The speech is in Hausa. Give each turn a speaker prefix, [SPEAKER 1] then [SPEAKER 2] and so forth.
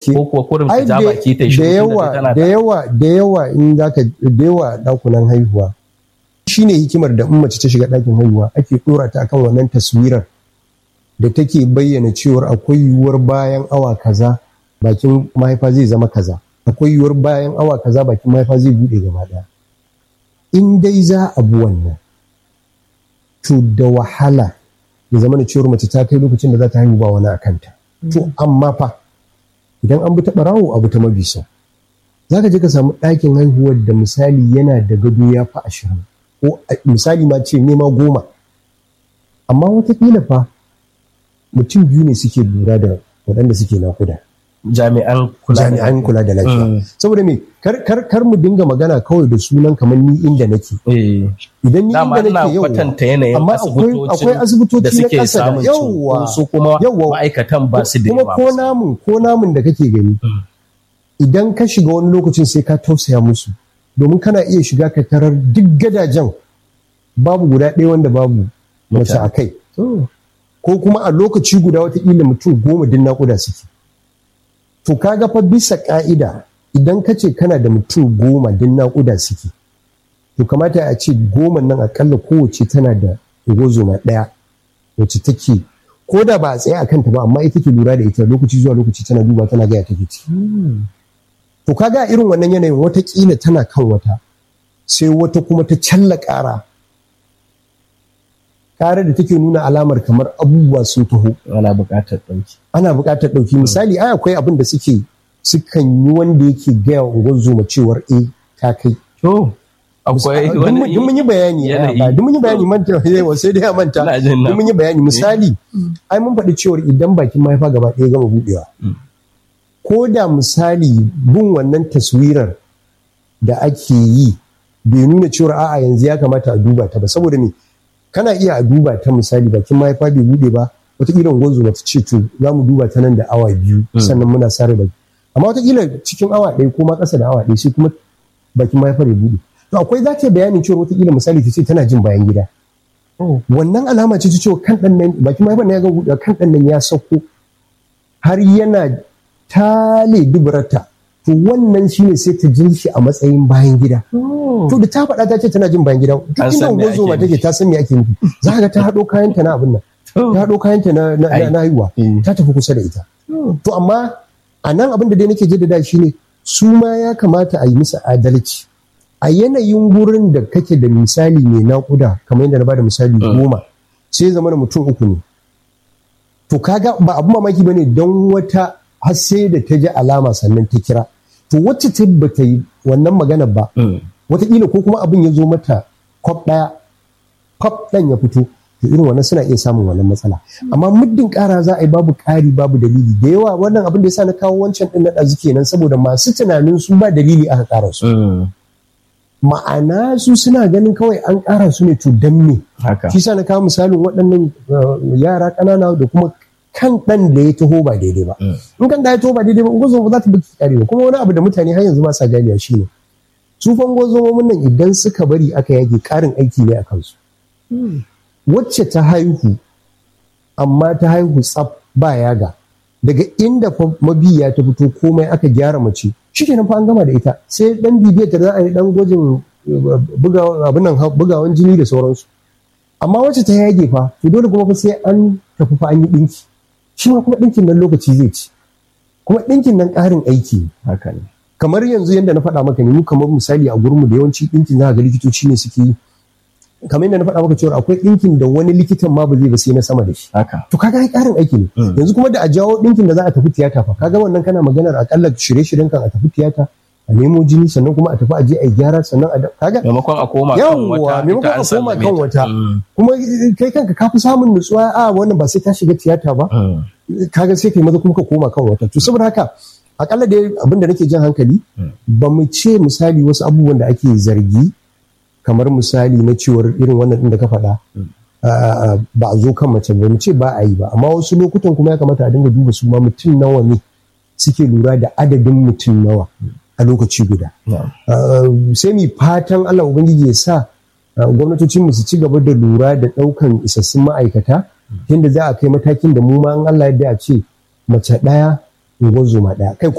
[SPEAKER 1] gaske
[SPEAKER 2] ko kuwa kurin
[SPEAKER 1] ai
[SPEAKER 2] ta ja
[SPEAKER 1] da
[SPEAKER 2] baki ta
[SPEAKER 1] da
[SPEAKER 2] shi
[SPEAKER 1] yawa da yawa da yawa in zaka da yawa dakunan haihuwa shine hikimar da in mace ta shiga ɗakin haihuwa ake dora ta akan wannan taswirar da take bayyana cewar akwai yiwuwar bayan awa kaza bakin mahaifa zai zama kaza akwai yiwuwar bayan awa kaza bakin mahaifa zai bude gaba daya in dai za a bi wannan to da wahala ya zama da cewar mace ta kai lokacin da za ta haihu ba wani a kanta to amma fa idan an bi ta barawo abu ta mabisa za ka je ka samu ɗakin haihuwar da misali yana da gado ya fi ashirin ko a- misali ma ce nema goma amma watakila fa mutum biyu ne suke lura da waɗanda suke nakuda
[SPEAKER 2] jami'an kula da
[SPEAKER 1] jami'an kula da lafiya
[SPEAKER 2] Mm.
[SPEAKER 1] saboda me kar, kar, kar mu dinga magana kawai da sunan kamar ni inda nake
[SPEAKER 2] eh
[SPEAKER 1] idan ni
[SPEAKER 2] dama
[SPEAKER 1] inda
[SPEAKER 2] ina
[SPEAKER 1] nake yau
[SPEAKER 2] kwatanta yanayin
[SPEAKER 1] amma akwai akwai
[SPEAKER 2] asibitocin
[SPEAKER 1] asibitoci
[SPEAKER 2] da
[SPEAKER 1] na
[SPEAKER 2] suke
[SPEAKER 1] ƙasa da
[SPEAKER 2] samun
[SPEAKER 1] yawwa
[SPEAKER 2] cunkoso su kuma
[SPEAKER 1] yawwa.
[SPEAKER 2] ma'aikatan ba su da
[SPEAKER 1] kuma
[SPEAKER 2] yawa
[SPEAKER 1] ko namun ko namun da kake gani
[SPEAKER 2] Mm.
[SPEAKER 1] idan ka shiga wani lokacin sai ka tausaya musu domin kana iya shiga ka tarar duk gadajen babu guda ɗaya wanda babu mace
[SPEAKER 2] Mutane.
[SPEAKER 1] a kai ko kuma a lokaci guda watakila mutum goma din naƙuda suke to kaga fa bisa ƙa'ida idan ka ce kana da mutum goma din naƙuda suke to kamata a ce goma nan akalla kowace tana da gozoma ɗaya wacce take ko da ba a tsaye a kanta ba amma ita ke lura da ita lokaci zuwa lokaci tana duba tana gaya take ci to kaga a irin wannan yanayin watakila tana kan wata sai wata kuma ta challa ƙara ƙara da take nuna alamar kamar abubuwa sun taho
[SPEAKER 2] ana buƙatar ɗauki
[SPEAKER 1] ana buƙatar ɗauki misali ai akwai abin da suke sukan yi wanda yake gaya wa ungozoma cewar eh ta kai
[SPEAKER 2] to akwai
[SPEAKER 1] Duk mun- duk mun yi bayani a
[SPEAKER 2] yanayi.
[SPEAKER 1] baya, duk mun yi bayani manta yawa sai dai a manta
[SPEAKER 2] Ina jin na.
[SPEAKER 1] duk mun yi bayani misali ai mun faɗi cewar idan bakin mahaifa gaba ɗaya gama buɗewa ko da misali bin wannan taswirar da ake yi bai nuna cewar a'a yanzu ya kamata a duba ta ba saboda me kana iya a duba ta misali bakin mahaifa bai buɗe ba wataƙila gwanzo ta ce to za mu duba ta nan da awa biyu sannan muna sare baki amma wataƙila cikin awa ɗaya ko ma ƙasa da awa ɗaya sai kuma bakin mahaifar ya buɗe to akwai za ta yi bayanin cewa wataƙila misali ta ce tana jin bayan gida wannan alama ce ta cewa kan ɗan nan bakin mahaifar na ya ga buɗe kan ɗan nan ya sauko har yana tale duburarta to wannan shine sai ta jin shi a matsayin bayan gida to da ta faɗa ta ce tana jin bayan gida duk
[SPEAKER 2] An
[SPEAKER 1] inda
[SPEAKER 2] san me
[SPEAKER 1] unguwar zoma
[SPEAKER 2] ake
[SPEAKER 1] take ta san me ake nufi za ka ga ta haɗo kayanta na abin nan ta haɗo kayanta na na-
[SPEAKER 2] Ai.
[SPEAKER 1] na haihuwa
[SPEAKER 2] Mm.
[SPEAKER 1] ta tafi kusa da ita to amma a nan abin da dai nake jaddada shine su ma ya kamata a yi musu adalci a yanayin gurin da kake da misali mai naƙuda kamar yadda na bada misali goma sai zama da mutum uku ne to kaga ba abu mamaki bane don wata har sai da ta ji alama sannan ta kira to wacce ta bata yi wannan magana ba wataƙila ko kuma abin ya zo mata kwaf ɗaya kwaf ɗan ya fito to irin wannan suna iya samun wannan matsala amma muddin ƙara za a yi babu ƙari babu dalili da yawa wannan abin da ya sa na kawo wancan ɗin na ɗazu kenan saboda masu tunanin su ba dalili aka ƙara su ma'ana su suna ganin kawai an ƙara su ne to dan me
[SPEAKER 2] haka
[SPEAKER 1] shi sa na kawo misalin waɗannan uh, yara ƙanana da kuma kan ɗan da ya taho ba daidai ba in kan da ya taho ba daidai ba ungozoma ba za ta baki kare ba kuma wani abu da mutane har yanzu ba sa ganewa shi ne su fa ungozomomin nan idan suka bari aka yage ƙarin aiki ne a kansu wacce ta haihu amma ta haihu tsaf ba yaga daga inda fa mabiya ta fito komai aka gyara mace shikenan fa an gama da ita sai dan bibiyar ta za a yi dan gwajin uh, buga- abin nan ha- bugawan jini da sauransu amma wacce ta yage fa to dole kuma fa sai an tafi fa an yi dinki shi ma kuma dinkin nan lokaci zai ci kuma dinkin nan ƙarin aiki ne
[SPEAKER 2] haka ne
[SPEAKER 1] kamar yanzu yadda na faɗa maka ne mu kamar misali a gurinmu da yawanci ɗinkin za ga likitoci ne suke yi kamar yadda na faɗa maka cewa akwai ɗinkin da wani likitan ma ba zai ba sai na sama da shi
[SPEAKER 2] haka
[SPEAKER 1] to kaga ai ƙarin aiki ne yanzu kuma da a jawo ɗinkin da za a tafi tiyata fa kaga wannan kana maganar akalla shirye-shiryen kan a tafi tiyata a nemo jini sannan kuma a tafi a je a yi gyara sannan a da- kaga
[SPEAKER 2] maimakon a koma kan
[SPEAKER 1] yawwa
[SPEAKER 2] wata
[SPEAKER 1] maimakon
[SPEAKER 2] ita an
[SPEAKER 1] a koma
[SPEAKER 2] sallame
[SPEAKER 1] kan
[SPEAKER 2] ta.
[SPEAKER 1] wata
[SPEAKER 2] Mm.
[SPEAKER 1] kuma kai kanka ka fi samun nutsuwa a wannan ba sai ta shiga tiyata ba
[SPEAKER 2] Mm.
[SPEAKER 1] kaga sai kai maza kuma ka koma kan wata to saboda haka akalla dai abinda nake jan hankali ba mu ce misali wasu abubuwan da ake zargi kamar misali na cewar irin wannan din da ka faɗa ah, ba a zo kan mace ba mu ce ba a yi ba amma wasu lokutan kuma ya kamata a dinga duba su ma mutum nawa ne suke lura da adadin mutum nawa a lokaci guda
[SPEAKER 2] Na'am.
[SPEAKER 1] Uh, sai mu fatan Allah Ubangiji ya sa uh, gwamnatocinmu su ci gaba da lura da ɗaukan isassun ma'aikata yadda za a kai matakin da mu ma an Allah yadda a ce mace ɗaya unguwar zoma ɗaya kai